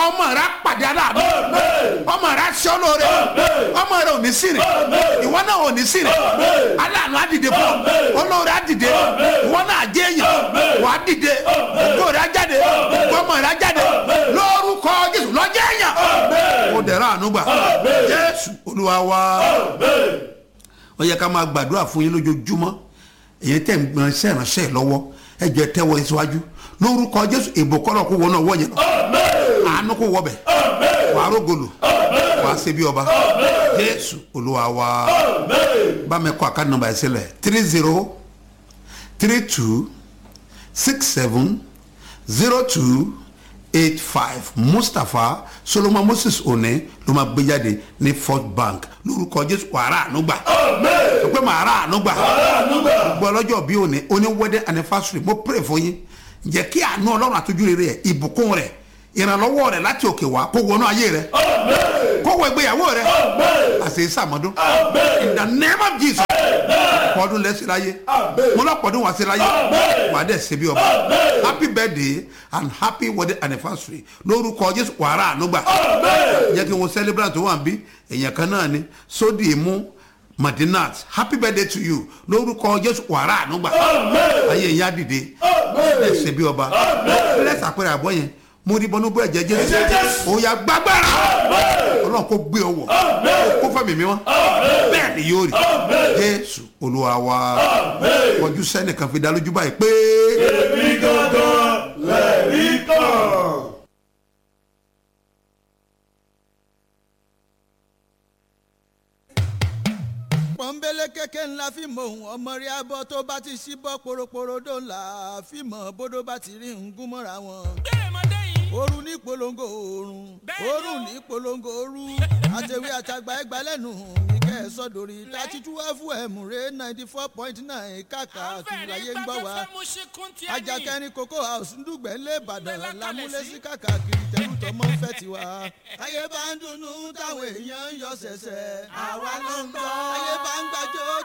ọmọ rẹ á pàdé aláàánú ọmọ rẹ á ṣe ọ lóore ọmọ rẹ ò ní sírè ìwọ náà ò ní sírè aláàánú á dìde fún ọ olóore á dìde ìwọ náà á jẹ èèyàn wà á dìde ògo rẹ á jáde ọmọ rẹ á jáde lórúkọ jésù lọ́jọ́ èèyàn ó dẹ̀rọ àánú gbà jésù olúwa wá ó yẹ ká máa gbàdúrà fún yín lójoojúmọ́ èyí tẹ̀ ń gbọ́n iṣẹ́ ìránṣẹ́ lọ́wọ́ ẹ jẹ́ tẹ́wọ́ síwájú lórúkọ jésù ìbùkọ́lọ̀ kó wọnà ọwọ́ yẹn lọ àánú kó wọbẹ̀ wà á rógolò wà á ṣe bí ọba jésù olúwa wá bá mi kọ́ àkáàdì nọ́mbà yẹn sílẹ̀ three zero three two six seven zero two eight five mustapha solomon moses one ló máa gbé jáde ní fort bank lórúkọ jésù wàrà ànúgbà sọ pé màá rà ànúgbà gbọ́ ọlọ́jọ́ bí òní oní wedding anniversary mo pray fún yín jẹ́ kí àánú ọlọ́run àtújú rere ẹ̀ ìbùkún rẹ̀ ìrànlọ́wọ́ rẹ̀ láti òkè wá kó wọnú ayé rẹ̀ kó wọ ìgbéyàwó rẹ̀ àṣẹ ìsàmọ́dún in the name of jesus pọdún lẹ́sìn láyé mo lọ pọdún wá sí láyé wà á dẹ̀ ṣe bí ọba happy birthday and happy wedding anniversary lórúkọ jésù wàrà ànúgbà jẹ́ kí wọ́n celebrate tó wà ń bí èèyàn kan náà ni sódì mú madinat happy birthday to you lórúkọ jésù wàrà ànúgbà ayé ìyá dìde ẹ̀ ṣe bí ọba lẹ́sà pẹ̀lú àbọ̀ yẹn mo rí bọ́nú bọ́ ẹ̀jẹ̀ jésù òòyà gbàgbára ọlọ́run kò gbé ọwọ́ kó fẹ́ mi mi wọ́n bẹ́ẹ̀ ni yóò rí jésù olúwa wa kọjú sẹ́nìkan fi dá lójú báyìí pé. èmi gangan lẹ́rí kan. pọ́nbélé kéke ńlá fíìmù ohun ọmọ rí abọ́ tó bá ti ṣí bọ́ poroporodo ńlá fíìmù bódó bá ti rí ngún mọ́ra wọn. ooru ní polongo oorun oorun ní polongo ooru àtẹ̀wé àtàgbà ẹgbà lẹ́nu mi kẹ́ ẹ̀ sọ́dọ̀rí thirty two fm ré ninety four point nine kàkà kiri ayé ń gbọ́ wa ajakẹrin cocoa house ndúgbẹ́ ńlẹ̀ ìbàdàn lámúlẹ́sí kàkà kiri tẹ̀lú tọmọ fẹ́ tiwa. ayé bá ń dunnú táwọn èèyàn ń yọ sẹ̀sẹ̀ àwa ló ń gbọ́. ayé bá ń gbàjọ́